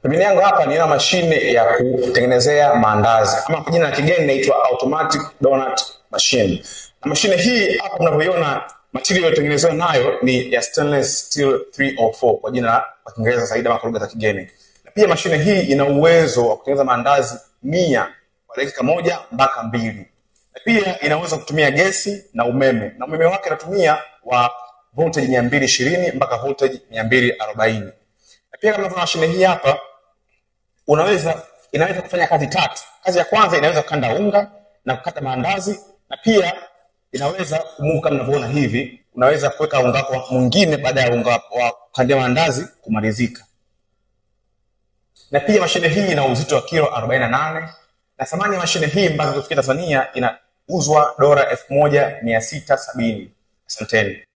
Pembeni yangu hapa nina mashine ya kutengenezea maandazi ama kwa jina la kigeni inaitwa automatic donut machine. Na mashine hii hapa mnavyoiona material iliyotengenezewa nayo ni ya stainless steel 304 kwa jina la kwa Kiingereza zaidi ama kwa lugha za kigeni. Na pia mashine hii ina uwezo wa kutengeneza maandazi mia kwa dakika moja mpaka mbili. Na pia inaweza kutumia gesi na umeme, na umeme wake inatumia wa voltage 220 mpaka voltage 240. Na pia kama unavyoona mashine hii hapa unaweza inaweza kufanya kazi tatu. Kazi ya kwanza inaweza kukanda unga na kukata maandazi, na pia inaweza kumuka kama mnavyoona hivi, unaweza kuweka unga wako mwingine baada ya unga wa kukandia maandazi kumalizika. Na pia mashine hii ina uzito wa kilo 48 na thamani ya mashine hii mpaka kufikia Tanzania inauzwa dola 1670. Asanteni.